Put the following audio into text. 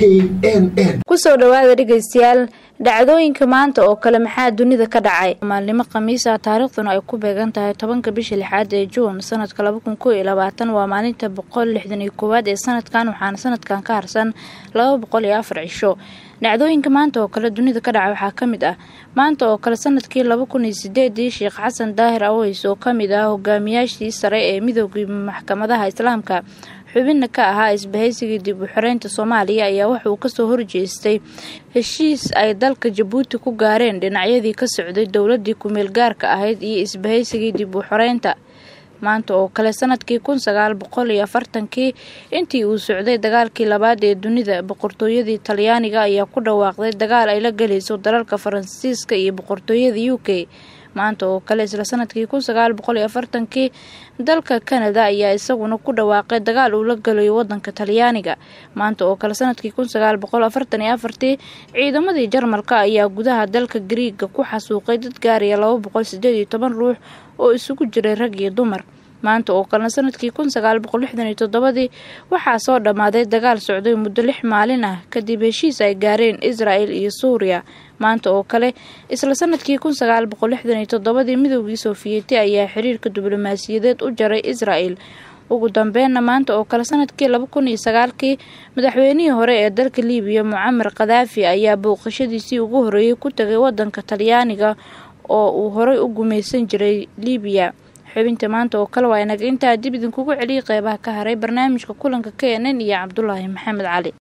n n kusoo dhawaada dhegaystayaal dhacdooyinka maanta oo kale maxaa dunida ka dhacay maalnimo khamiisa taariikhduna ay ku beegan tahay tobanka bisha lixaad ee juun sanadka laba kun koo iyo labaatan waa maalinta boqol lixdan iyo koowaad ee sanadkan waxaana sanadkan ka harsan laba boqol iyo afar cisho dhacdooyinka maanta oo kale dunida ka dhacay waxaa ka mid ah maanta oo kale sanadkii laba kun iyo sideedii sheekh xasan daahir aweys oo kamid ah hogaamiyaashii sare ee midoogii maxkamadaha islaamka xubinna ka ahaa isbahaysigii dib u xoreynta soomaaliya ayaa wuxauu kasoo horjeestay heshiis ay dalka jabuuti ku gaareen dhinacyadii ka socday dowladii kumeel gaarka ahayd iyo isbahaysigii dib u xoreynta maanta oo kale sanadkii kun sagaal boqol iyo afartankii intii uu socday dagaalkii labaad ee dunida boqortooyadii talyaaniga ayaa ku dhawaaqday dagaal ay la galayso dalalka faransiiska iyo boqortooyada u k maanta oo kale isla sanadkii kun sagaal boqol iyo afartankii dalka kanada ayaa isaguna ku dhawaaqay dagaal uu la galayo wadanka talyaaniga maanta oo kale sanadkii kun sagaal boqol afartan iyo afartii ciidamadii jarmalka ayaa gudaha dalka gariiga ku xasuuqay dad gaaraya laba boqol sideed iyo toban ruux oo isugu jiray rag iyo dumar maanta oo kalena sanadkii kun sagaal boqol lixdan iyo toddobadii waxaa soo dhammaaday dagaal socday muddo lix maalin ah kadib heshiis ay gaareen israel iyo suuriya maanta oo kale isla sanadkii kun sagaal boqol lixdan iyo toddobadii midoogii sofiyeeti ayaa xiriirka diblomaasiyadeed u jaray israel ugu dambeynna maanta oo kale sanadkii laba kun iyo sagaalkii madaxweynihii hore ee dalka liibiya mucamar khadaafi ayaa booqashadiisii ugu horeeyey ku tagay wadanka talyaaniga oo uu horey u gumaysan jiray liibiya xubinta maanta oo kale waa inaga intaa dib idinkugu celiyay qeybaha ka haray barnaamijka kulanka k n n iyo cabdulaahi maxamed cali